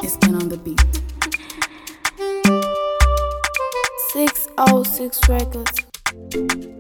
Skin on the beat. 606 Records.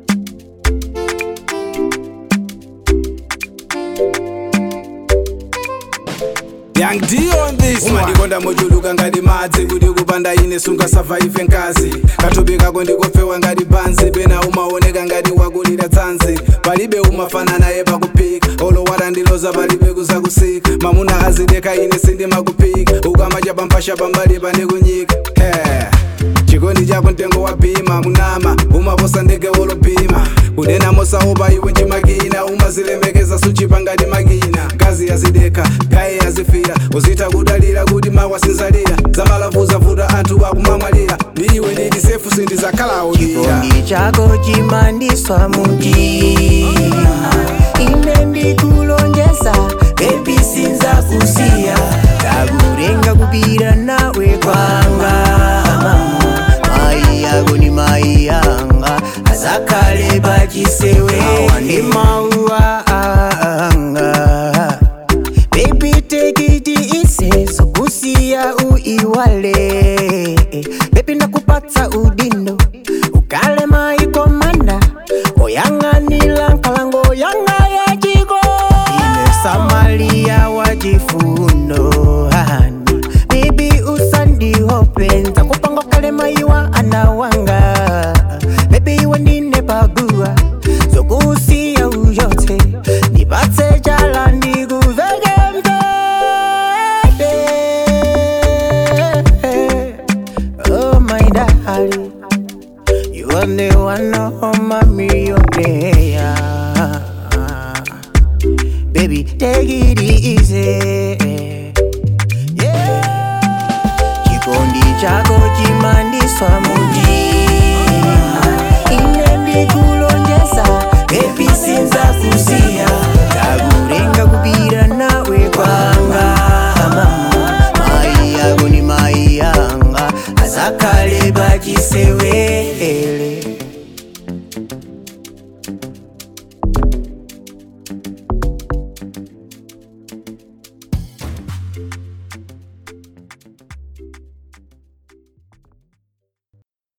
Young D on this madikonda mochuluka ngati madzi kuti kupanda ine sungasavaive ngazi kathupi kako ndikofewa ngati pansi pena umaoneka ngati wakulira tsanzi palibe umafana naye pakuphika olowala ndiloza palibe kuzakusika mamuna azideka ine sindimakupika ukamacha pampasha pambali pane kunyika hey. chikondi chako mtengo wa bhima munama umaposa ndege wolobhima kunena mosaopa iwe chimakina umazilemekeza suchipa ngati makina ngazi yazideka gaye yazifira uzita kudalira kuti mawasinzalira zamalavuza vuta anthu akumamwalira iwe nditi sefu sindizakhala udira chikondi chako chimandiswa mutima ine ndikulonjeza bebi sinzakusiya ndakurenga kupira nawe kwanga mamu mai yako ni mai yanga azakhale pachisewe ndi mauwa anga Baby take it easy sokusiya uiwale Baby nakupatsa udindo ukale maikomanda oyang'anila nkalango yanga ya chiko ine samalia wa chifundo hani Baby usandihope nzakupanga kale maiwa anawanga Baby iwe ndine pagua zokusiya uyote nipatse chala ndikuveke mvete Oh my darling You are the one of my millionaire Baby take it easy Yeah chikondi chako chimandiswa mutima ine ndikulonjeza bebi sinzakusiya ndakurenga kupira nawe kwanga mama mai yako ni mai yanga azakhale